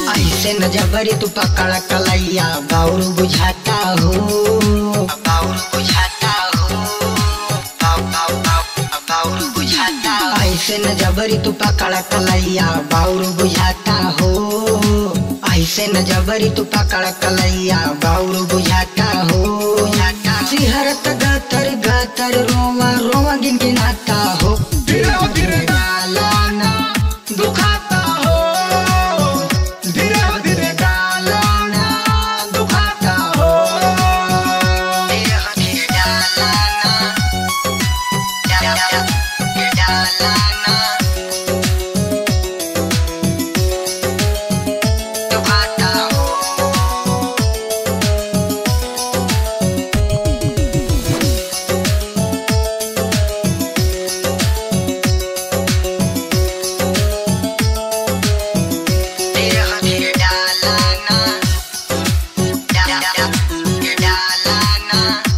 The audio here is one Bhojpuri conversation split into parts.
ऐसे न जबरी तू पकड़ कलैया बाउर बुझाता हो बाउर बुझाता हो बाउ- बाउ- बाउ- बाउर बुझाता ऐसे न जबरी तू पकड़ कलैया बाउर बुझाता हो ऐसे न जबरी तू पकड़ कलैया बाउर बुझाता हो सिहरत गातर गातर रोवा रोवा गिन गिनाता हो धीरे धीरे गालाना दुखाता हो धीरे धीरे गालाना दुखाता हो देह धीरे डालाना डा- डा- डा- डालाना दुखाता हो देह धीरे डालाना डा- डा- डा- डालाना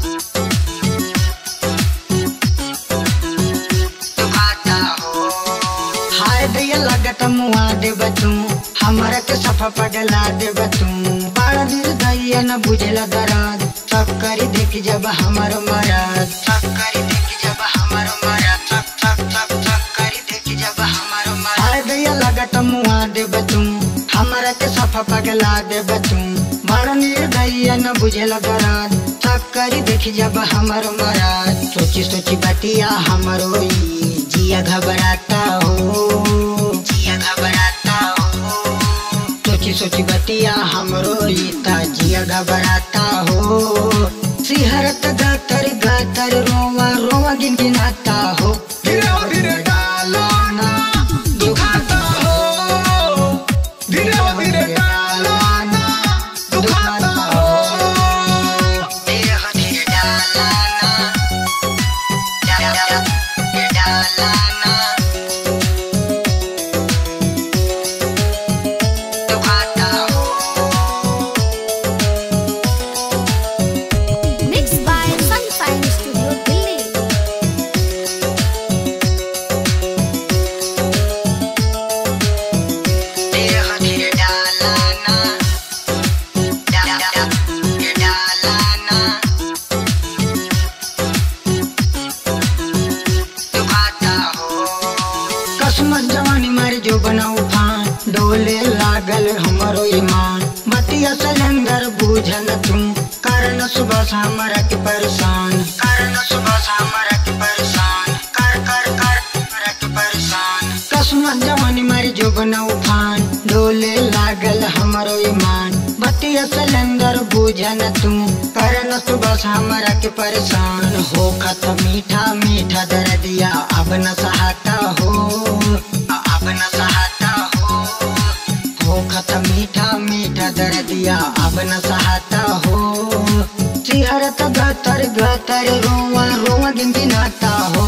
दुखाता हो हाय दैया लगत मुआ देब तू हमरा के सफा पगला देब तू बड़ा दिल दैया न बुझला दराद सब करी देख जब हमर मराद सब करी देख जब हमर मराद सब सब सब सब करी देख जब हमर मराद हाय दैया लगत मुआ देब तू हमरा के सफा पगला देब तू बड़ा निर्दयी न बुझला दराद सब करी देख जब हमर मराद सोची सोची बतिया हमरो ई जिया घबराता हो जिया घबराता हो सोची सोची बतिया हमरो रीता जिया घबराता हो सिहरत गातर गातर रोवा रोवा गिन गिनाता हो धीरे धीरे डालाना दुखाता हो धीरे धीरे डालाना दुखाता हो देह धीरे डालाना डा- डा- डा- डालाना दुखाता हो Mixed by Sunshine Studio Delhi. देह धीरे डालाना डा- डा- डा- डालाना दुखाता हो कसमत जवानी मारी जो बनाऊ फान डोले लागल हमरो ईमान बतिया सिलेंडर बूझल तुम कारण सुबह से हमरा के परेशान कारण सुबह से हमरा के परेशान कर कर कर हमरा के परेशान कसमत जवानी मारी जो बनाऊ फान डोले लागल हमरो ईमान बतिया सिलेंडर बूझल तुम कारण सुबह से हमरा के परेशान हो खत मीठा मीठा दर्दिया अब न सहाता हो अब न सहाता हो हो खत मीठा मीठा दर्दिया अब न सहाता हो सिहरत गतर गतर रोवा रोवा गिन गिनाता हो